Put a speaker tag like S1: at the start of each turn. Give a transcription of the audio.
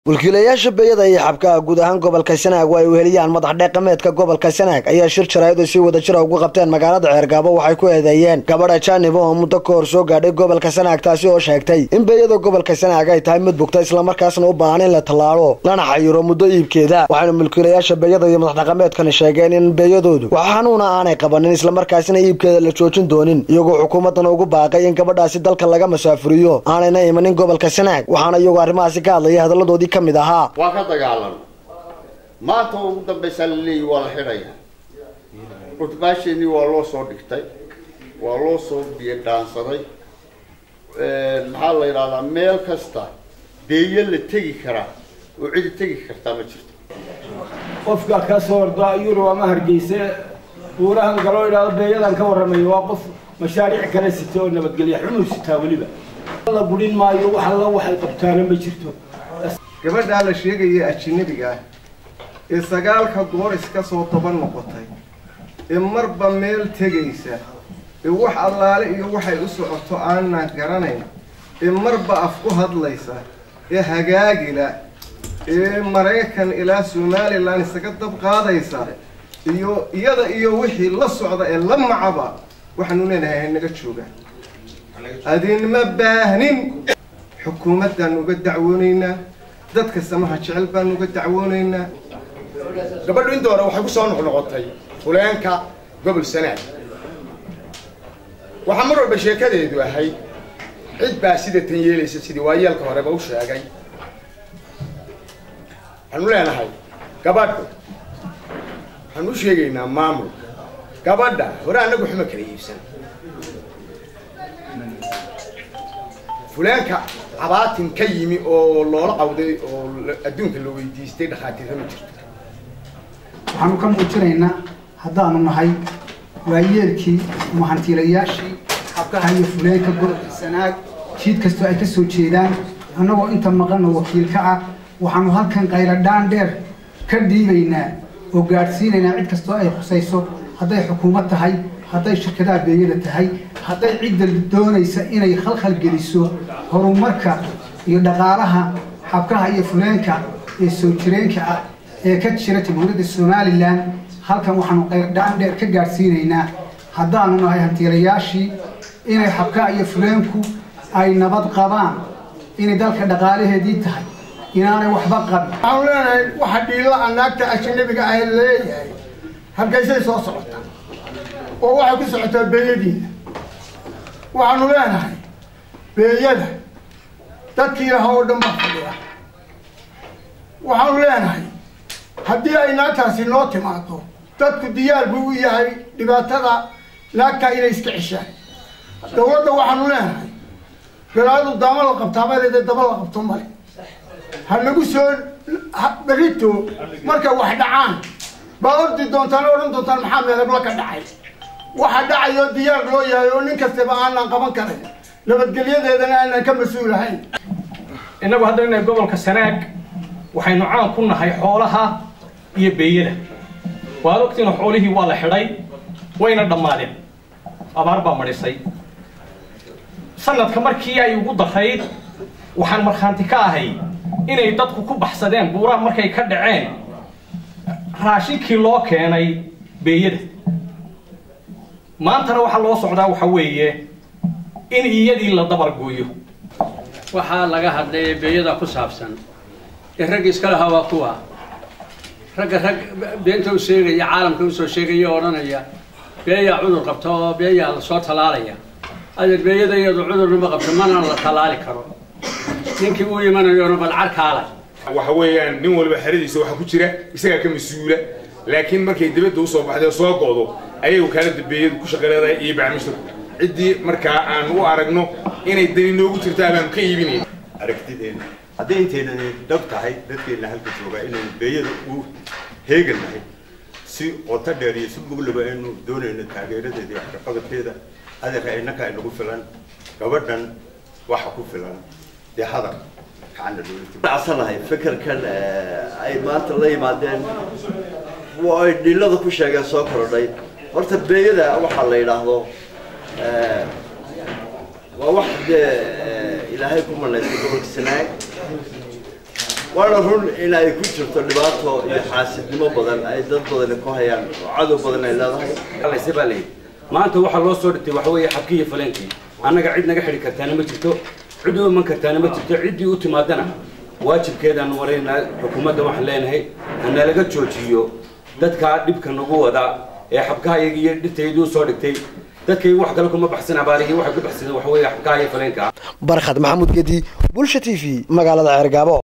S1: mulkiilayaasha beeyada iyo xabkaha guud ahaan gobolka sanaag oo ay weheliyaan madax dhaqameedka gobolka sanaag ayaa shir jaraayadu si wada jira ugu qabteen magaalada ceergaabo waxay ku eedeeyeen gabadha jaanibo oo muddo ka hor soo gaadhay gobolka sanaag taasi oo sheegtay in beeyada gobolka sanaag ay tahay mid bugta islamarkaasna u baahan in la tallaalo lana xayiro muddo iibkeeda waxayna mulkiilayaasha beeyada iyo madax dhaqameedkani sheegeen in beeyadoodu wax xanuuna aanay qabanin islamarkaasina iibkeeda la joojin doonin iyagoo xukuumaddana ugu baaqay in gabadhaasi dalka laga masaafuriyo aanayna imanin gobolka sanaag waxaana iyagoo arrimahaasi ka hadlaya hadalladoodii kamid ahaa
S2: waa ka dagaalan maanta ugu dambaysaa laleeyahy waa la xidhaya cutbaasheenii waa loo soo dhigtay waa loo soo biyo dhaansaday maxaa la yidhahdaa meel kasta beeyo la tegi karaa oo cidi tegi kartaa ma jirto
S3: qofka ka soo orda yurub ama hargeyse buurahan galoo idhaahdo beeyadan ka warramayo waa qof mashaariic kale sita oo nabadgelya xumuu sitaa weliba la gurin maayo wax alla waxay qabtaana ma jirto
S4: gabadhaa la sheegaya ajinabiga ah ee sagaalka goor iska soo toban noqotay ee marba meel tegaysa ee wax allaale iyo waxay u socoto aanan garanayn ee marba af ku hadlaysa ee hagaagila ee maraykan ilaa somalilan isaga dab qaadaysa iyo iyada iyo wixii la socda ee la macaba waxaanu leenahay hanaga jooga adinma baahnin xukuumaddaan uga dacwoonaynaa dadka samaha jecel baan uga dacwoonaynaa
S5: gabadhu inta hore waxay ku soo noqnoqotay fuleenka gobol sanaag waxaa mar walba sheekadeedu ahayd cid baa sida tan yeelaysa sidii waayeelka horeba u sheegay waxaanu leenahay gabadhu waxaan u sheegaynaa maamulka gabadha hore annagu xuma kala iibsan fuleenka cabaatin ka yimi oo loola cawday oo adduunka la weydiistay dhakhaatiirra ma jirto
S6: waxaanu ka muujinaynaa haddaanu nahay waayeelkii ama hantiilayaashii xabkaha iyo fuleenka gobolka sanaag jiid kastoo ay ka soo jeedaan annagoo inta maqanna wakiilka ah waxaanu halkan qayladhaan dheer ka dhiibaynaa oo gaadhsiinaynaa cid kastoo ay khusayso hadday xukuumad tahay hadday shirkadaha beeyada tahay hadday cidda doonaysa inay khalkhal geliso horumarka iyo dhaqaalaha xabkaha iyo fuleenka ee soo jireenka ah ee ka jira jamhuuriyadda somalilan halkan waxaanu qayrdhaan dheer ka gaadhsiinaynaa haddaanu nahay hantiilayaashii inay xabkaha iyo fuleenku ay nabad qabaan inay dalka dhaqaalaheedii tahay inaanay waxba qabin
S7: waxaanu leenahay waxa dhiilo anaagta ajanabiga ah leeyahay hargeysay soo socota oo waxay ku socotaa beeyadiina waxaanu leenahay beeyada dadkii lahaa oo dhan baa fadhiya waxaanu leenahay haddii ay naagtaasi noo timaado dadku diyaar buu u yahay dhibaatada naagtaa inay iska ceshaan dawladda waxaanu leenahay galaadu daama la qabtaa madeeda daba la qabto male ha nagu soo berito markay wax dhacaan baa ordi doontaan o odhan doontaan maxaa meelabla ka dhacay waxa dhacayo diyaar loo yahay oo nin kastaba aanan qaban karin nabadgelyadeedana aanan ka mas-uulahayn
S8: innagu hadda inay gobolka sanaag waxaynu caan ku nahay xoolaha iyo beeyada waad ogtiina xoolihii waa la xidhay wayna dhammaadeen abaar baa madhisay sanadka markii ay ugu darayd waxaan markhaanti ka ahay inay dadku ku baxsadeen buuraha markay ka dhaceen raashinkii loo keenay beeyada maantana waxaa loo socdaa waxa weeye in iyadii la dabargooyo
S9: waxaa laga hadlay beeyada ku saabsan ee ragga iska lahaa waa kuwa ragga rag beenta u sheegaya caalamka usoo sheegaya o odhanaya beeyaa cudur qabta oo beeyaa lasoo tallaalaya adeer beeyada iyadu cudurnama qabto mana la tallaali karo ninkii uu imanayona bal carkaala
S10: waxa weeyaan nin walba xeradiisa waxa ku jira isagaa ka mas-uula laakiin markay dibadda usoo baxday soo go'do ayay wakaalada beeyadu ku shaqaleedahay iyo bacmisho ciddii markaa aan u aragno inay dani noogu jirtaa baanu ka iibinayn
S11: aragtideena hadday intayna dhab tahay dadkeenna halka joogaa inaynu beeyada u heegannahay si qoto dheer iyo si muglaba aynu doonayno taageeradeeda iyo waxkaqabadkeeda adeerka innaka inagu filan gabadhan waxa ku filan dee hadal
S12: acsanahay fikirkan ay maanta la yimaadeen ay dhilada ku sheegeen soo korodhay horta beeyada waxaa la yidhaahdo waa wax dee ilaahay ku manaysay gobolka sanaag waana run in ay ku jirto dhibaato iyo xaasidnimo badan ay dad badani ku hayaan oo cadow badan ay leedahay
S13: allayse baa layidhi maanta waxaa loo soo dhigtay waxa weeye xabkii iyo faleenkii annaga cid naga xidhi kartaana ma jirto cid u iman kartaana ma jirto ciddii u timaadana waajibkeedaan waraynaa xukuumadda waxaan leenahay hanalaga joojiyo dadkaa dhibka nagu wada ee xabkahayaga iyo dhirtaydii usoo dhigtay dadkay wax kale kuma baxsan abaarihii waxay ku baxsadeen waxa weeye xabkaha iyo faleenka
S1: barkhad maxamuud gedi bulsha t v magaalada ceergaabo